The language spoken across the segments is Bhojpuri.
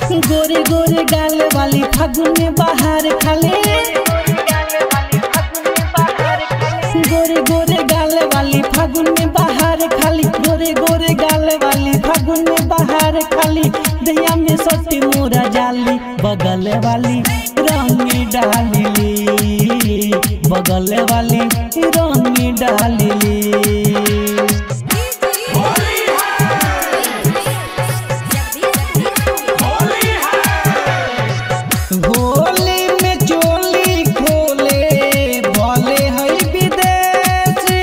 गोरे गोरे गाल वाली फागुन में बाहर खाले गोरे गोरे गाल वाली फागुन में बाहर खाली गोरे गोरे गाल वाली फागुन में बाहर खाली दहिया में सटी मोरा जाली बगल वाली रंग डाली बगल वाली रंग डाली होली में चोली खोले भले है विदेशी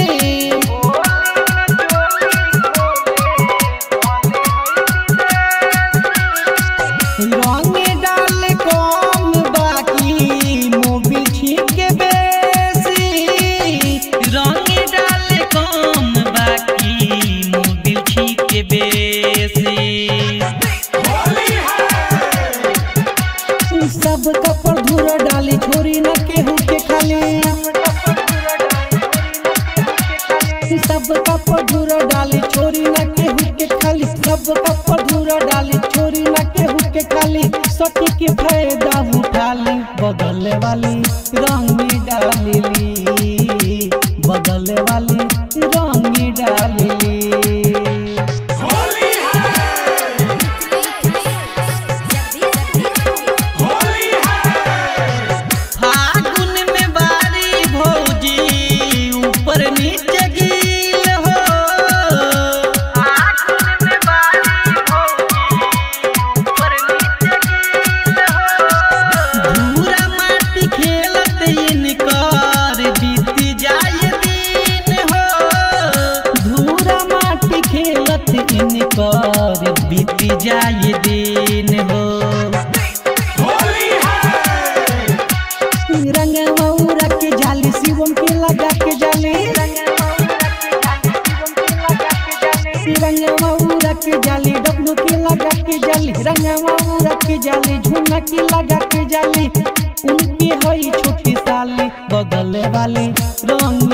रंग डाल कम बाकी मोबिल ठीक बेसी रंग डाल कम बाकी मोबिल ठीक बेसी सब कपड़ धूरा डाली छोरी न केहू के खाली सब कपड़ धूरा डाली छोरी न केहू के खाली सब कपड़ धूरा डाली छोरी न केहू के खाली सटी के फायदा उठाली बगल वाली रंग डाली बगल वाली रंग डाली फागुन में बारी भौजी ऊपर नीचे गिल हो धूरा माटी खेलत इनकर बीत जाए दिन हो धूरा माटी खेलत इनकर बीत जाए दिन हो रंगवा उड़ा के जाली शिवम के लगा के जाली रंगवा उड़ा के जाली डब्लू के लगा के जाली रंगवा उड़ा के जाली झुना के लगा के जाली उनकी हई छोटी साली बगल वाली रंग